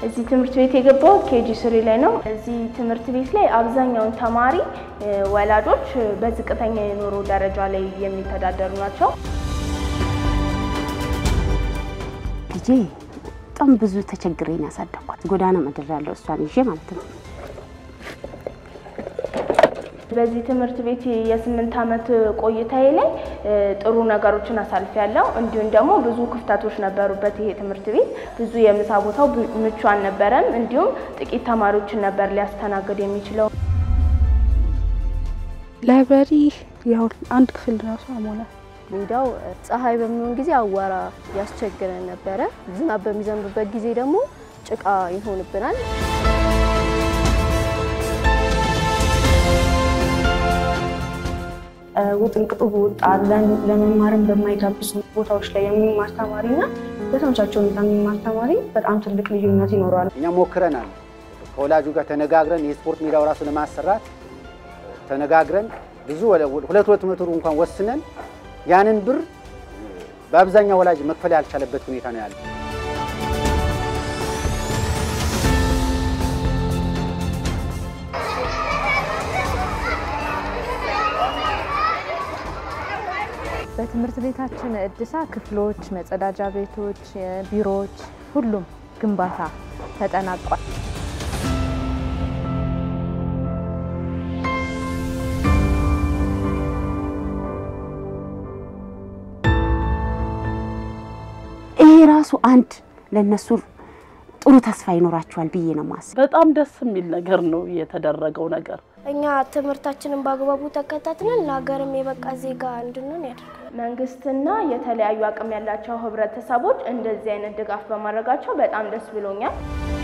እዚህ ትምህርት ቤት የገባሁት ኬጂ ስሪ ላይ ነው። እዚህ ትምህርት ቤት ላይ አብዛኛውን ተማሪ ወላጆች በዝቅተኛ የኑሮ ደረጃ ላይ የሚተዳደሩ ናቸው። ልጄ በጣም ብዙ ተቸግሬን ያሳደኳት ጎዳና ምድር ያለው እሷን ይዤ ማለት ነው። በዚህ ትምህርት ቤት የስምንት ዓመት ቆይታዬ ላይ ጥሩ ነገሮችን አሳልፊያለሁ። እንዲሁም ደግሞ ብዙ ክፍተቶች ነበሩበት። ይሄ ትምህርት ቤት ብዙ የምሳ ቦታው ምቹ አልነበረም። እንዲሁም ጥቂት ተማሪዎችን ነበር ሊያስተናግድ የሚችለው። ላይብራሪ ያው አንድ ክፍል ራሱ አሞላ ሜዳው ፀሐይ በሚሆን ጊዜ አዋራ ያስቸግረን ነበረ። ዝናብ በሚዘንብበት ጊዜ ደግሞ ጭቃ ይሆንብናል። ውጥንቅጡ በወጣ ለመማርም በማይጋብዙ ቦታዎች ላይ የሚማር ተማሪና በተመቻቸው ሁኔታ የሚማር ተማሪ በጣም ትልቅ ልዩነት ይኖረዋል። እኛ ሞክረናል። ከወላጁ ጋር ተነጋግረን የስፖርት ሜዳው ራሱ ለማሰራት ተነጋግረን ብዙ ሁለት ሁለት መቶ እንኳን ወስነን ያንን ብር በአብዛኛው ወላጅ መክፈል ያልቻለበት ሁኔታ ነው ያለው። በትምህርት ቤታችን እድሳ ክፍሎች፣ መጸዳጃ ቤቶች፣ ቢሮዎች፣ ሁሉም ግንባታ ተጠናቋል። ይሄ ራሱ አንድ ለነሱ ጥሩ ተስፋ ይኖራቸዋል ብዬ ነው ማስብ። በጣም ደስ የሚል ነገር ነው የተደረገው ነገር። እኛ ትምህርታችንን በአግባቡ ተከታትለን ለሀገርም የበቃ ዜጋ እንድንሆን ያደርጋል። መንግስትና የተለያዩ አቅም ያላቸው ህብረተሰቦች እንደዚህ አይነት ድጋፍ በማድረጋቸው በጣም ደስ ብሎኛል።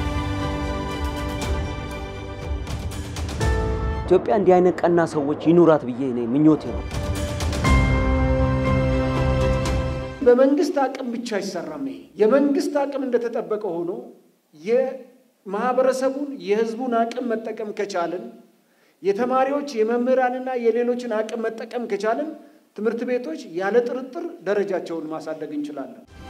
ኢትዮጵያ እንዲህ አይነት ቀና ሰዎች ይኑራት ብዬ እኔ ምኞቴ ነው። በመንግስት አቅም ብቻ አይሰራም። ይሄ የመንግስት አቅም እንደተጠበቀ ሆኖ የማህበረሰቡን የህዝቡን አቅም መጠቀም ከቻልን የተማሪዎች የመምህራንና የሌሎችን አቅም መጠቀም ከቻልን ትምህርት ቤቶች ያለ ጥርጥር ደረጃቸውን ማሳደግ እንችላለን።